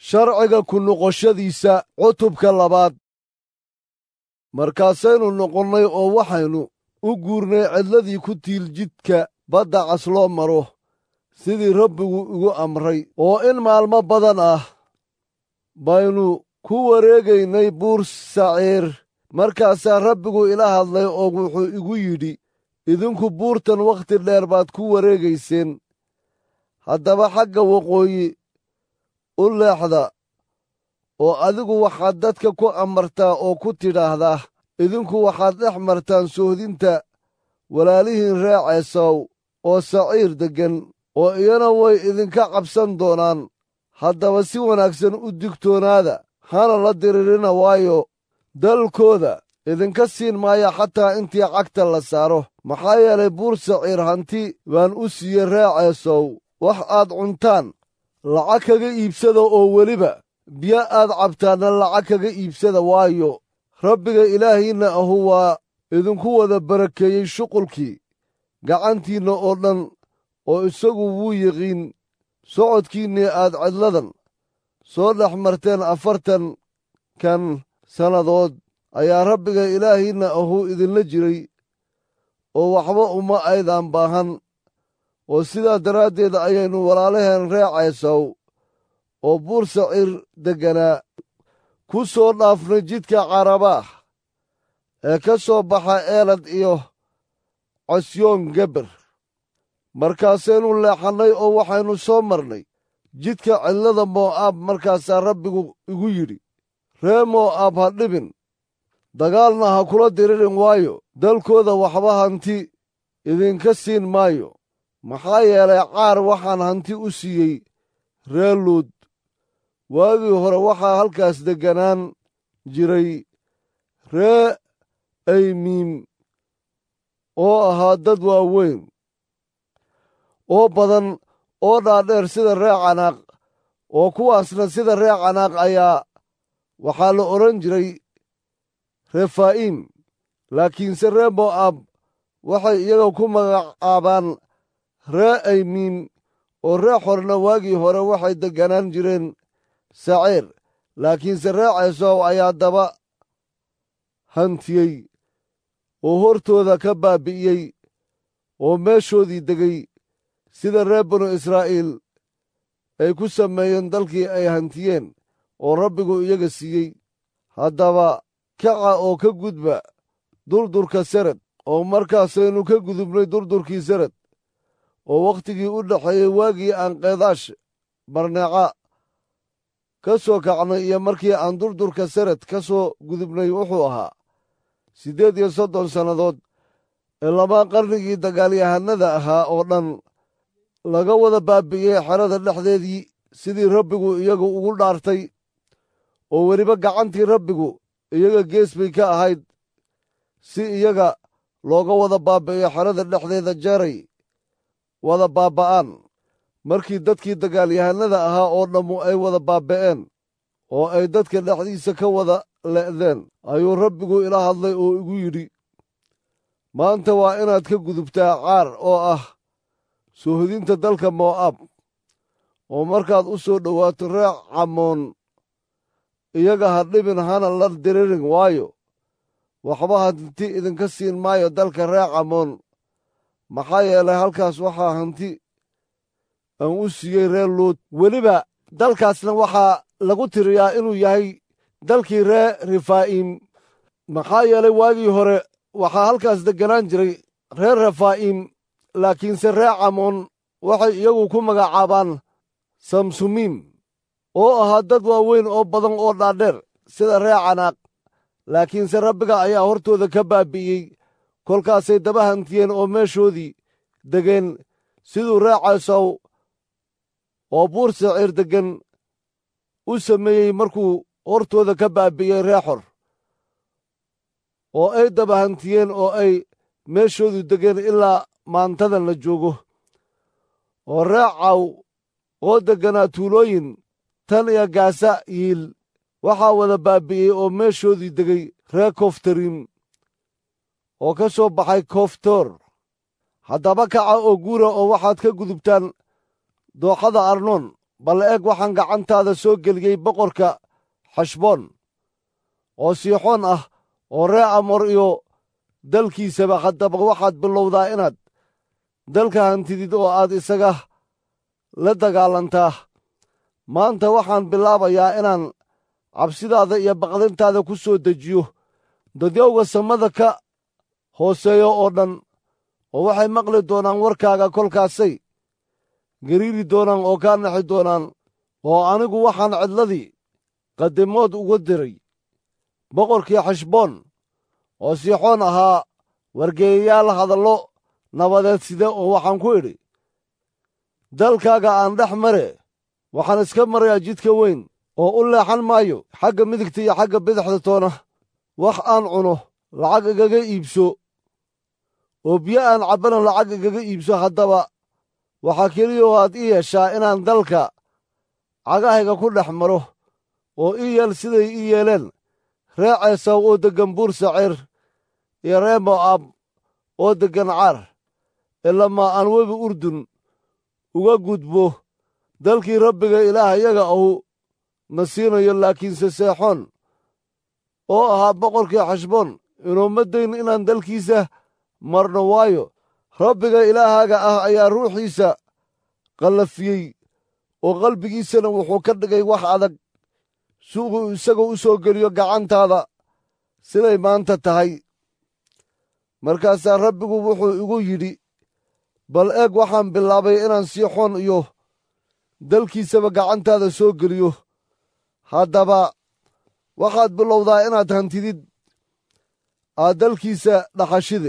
sharciga ku noqoshadiisa cutubka labaad markaasaynu noqonnay oo waxaynu u guurnay cidladii ku tiil jidka badda cas loo maro sidii rabbigu igu amray oo in maalmo badan ah baynu ku wareegaynay buur saciir markaasaa rabbigu ila hadlay oo wuxuu igu yidhi idinku buurtan wakhti dheer baad ku wareegayseen haddaba xagga waqooyi u leexda oo adigu waxaad dadka ku amartaa oo ku tidhaahdaa idinku waxaad dhex martaan soohdinta walaalihiin ree ceesaw oo saciir deggan oo iyana way idinka cabsan doonaan haddaba si wanaagsan u digtoonaada hana la diririna waayo dalkooda idinka siin maaya xataa intii cagta la saaro maxaa yeelay buur saciir hanti baan u siiyey ree ceesow wax aad cuntaan lacag kaga iibsada oo weliba biyo aad cabtaanna lacag kaga iibsada waayo rabbiga ilaahiinna ahu waa idinku wada barakeeyey shuqulkii gacantiinna oo dhan oo isagu wuu yiqiin socodkiinnii aad cidladan soo dhex marteen afartan kan sannadood ayaa rabbiga ilaahiinna ahuu idinla jiray oo waxba uma aydaan baahan oo sidaa daraaddeed ayaynu walaalaheen ree ceesaw oo buur saciir degganaa ku soo dhaafnay jidka carabaah ee ka soo baxa eelad iyo cosyoon geber markaasaynu leexannay oo waxaynu soo marnay jidka cidlada moo'aab markaasaa rabbigu igu yidhi ree moo'aab ha dhibin dagaalna ha kula diririn waayo dalkooda waxba hanti idinka siin maayo maxaa yeelay caar waxaan hanti u siiyey ree luud waagii hore waxaa halkaas degganaan jiray ree aymiim oo ahaa dad waaweyn oo badan oo dhaadheer sida ree canaaq oo kuwaasna sida ree canaaq ayaa waxaa la odhan jiray refaa'iim laakiinse ree mo'aab waxay iyaga ku magacaabaan ree aymiim oo ree xorna waagii hore waxay degganaan jireen saciir laakiinse ree ceesow ayaa daba hantiyey oo hortooda ka baabi'iyey oo meeshoodii degay sida reer banu israa'iil ay ku sameeyeen dalkii ay hantiyeen oo rabbigu iyaga siiyey haddaba kaca oo ka gudba durdurka serad oo markaasaynu ka gudubnay durdurkii serad oo wakhtigii u dhexeeyey waagii aan keedaash barneeca ka soo kacnay iyo markii aan durdurka serad ka soo gudubnay wuxuu ahaa siddeed iyo soddon sannadood ee lamaa qarnigii dagaalyahanada ahaa oo dhan laga wada baabi'iyey xerada dhexdeedii sidii rabbigu iyagu ugu dhaartay oo weliba gacantii rabbigu iyaga gees bay ka ahayd si iyaga looga wada baabi'iyo xerada dhexdeeda jeeray wada baaba'aan markii dadkii dagaalyahanada ahaa oo dhammu ay wada baaba'een oo ay dadka dhexdiisa ka wada le'deen ayuu rabbigu ila hadlay oo igu yidhi maanta waa inaad ka gudubtaa caar oo ah soohodinta dalka moo'aab oo markaad u soo dhowaato ree camoon iyaga ha dhibin hana la diririn waayo waxba hanti idinka siin maayo dalka ree camoon maxaa yeelay halkaas waxaa hanti aan u siiyey reer luud weliba dalkaasna waxaa lagu tiriyaa inuu yahay dalkii ree refaa'iim maxaa yeelay waagii hore waxaa halkaas degganaan jiray reer refaa'iim laakiinse ree camoon waxay iyagu ku magacaabaan samsumiim oo ahaa dad waaweyn oo badan oo dhaadheer sida ree canaaq laakiinse rabbiga ayaa hortooda ka baabi'iyey kolkaasay daba hantiyeen oo meeshoodii degeen siduu ree ceesow oo buur saciir deggan u sameeyey markuu hortooda ka baabi'iyey ree xor oo ay daba hantiyeen oo ay meeshoodu degeen ilaa maantadan la joogo oo ree caw oo degganaa tuulooyin tan iyo gaasa yiil waxaa wada baabi'iyey oo meeshoodii degay ree koftarim oo ka soo baxay koftor haddaba kaca oo guura oo waxaad ka gudubtaan dooxada arnoon bal eeg waxaan gacantaada soo geliyey boqorka xashboon oo siixoon ah oo ree amor iyo dalkiisaba haddaba waxaad bilowdaa inaad dalka hantidid oo aad isaga la dagaalantaa maanta waxaan bilaabayaa inaan cabsidaada iyo baqdintaada ku soo dejiyo dadyowga samada ka hooseeya oo dhan oo waxay maqli doonaan warkaaga kolkaasay gariiri doonaan oo kaa naxi doonaan oo anigu waxaan cidladii qadimood uga diray boqorkii xashboon oo siixoon ahaa wargeeyayaal hadallo nabadeed side oo waxaan ku idhi dalkaaga aan dhex mare waxaan iska marayaa jidka weyn oo u leexan maayo xagga midigta iyo xagga bidixda toona wax aan cuno lacag igaga iibso oo biyo aan cabbana lacag igaga iibso haddaba waxaa keliya oo aad ii yeeshaa inaan dalka cagahayga ku dhex maro oo ii yeel siday ii yeeleen ree ceesaw oo deggan buur saciir iyo ree mo'aab oo deggan caar ilamaa aan webi urdun uga gudbo dalkii rabbiga ilaah iyaga ahu na siinayo laakiinse seexoon oo ahaa boqorkii xashboon inuuma dayn inaan dalkiisa marno waayo rabbiga ilaahaaga ah ayaa ruuxiisa qallafiyey oo qalbigiisana wuxuu ka dhigay wax adag si uu isagoo u soo geliyo gacantaada siday maanta tahay markaasaa rabbigu wuxuu igu yidhi bal eeg waxaan bilaabay inaan siixoon iyo dalkiisaba gacantaada soo geliyo haddaba waxaad bilowdaa inaad hantidid aad dalkiisa dhaxashide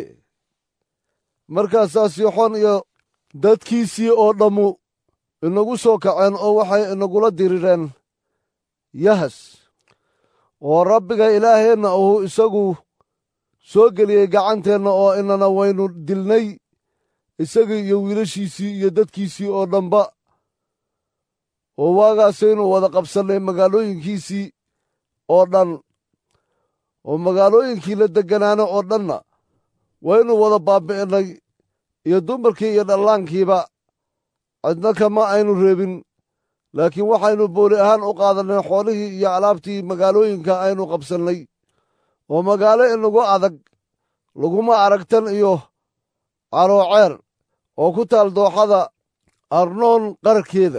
markaasaa siixoon iyo dadkiisii oo dhammu inagu soo kaceen oo waxay inagula dirireen yahas oo rabbiga ilaaheenna uu isagu soo geliyey gacanteenna oo inana waynu dilnay isagii iyo wiilashiisii iyo dadkiisii oo dhanba oo waagaasaynu wada qabsannay magaalooyinkiisii oo dhan oo magaalooyinkii la degganaana oo dhanna waynu wada baabbi'innay iyo dumarkii iyo dhallaankiiba cidna kama aynu reebin laakiin waxaynu booli ahaan u qaadannay xoolihii iyo alaabtii magaalooyinka aynu qabsannay oo magaalo inagu adag laguma aragtan iyo carooceer oo ku taal dooxada arnoon qararkeeda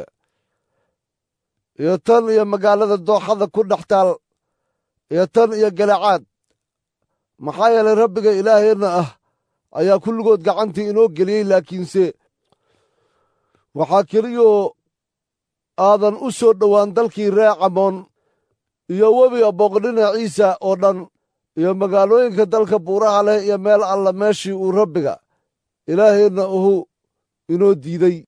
iyo tan iyo magaalada dooxada ku dhex taal iyo tan iyo galacaad maxaa yeelay rabbiga ilaaheenna ah ayaa kulligood gacantii inoo geliyey laakiinse waxaa keliyoo aadan u soo dhowaan dalkii ree camoon iyo webiga booqdhinaciisa oo dhan iyo magaalooyinka dalka buuraha leh iyo meel alla meeshii uu rabbiga ilaaheenna uhu inoo diiday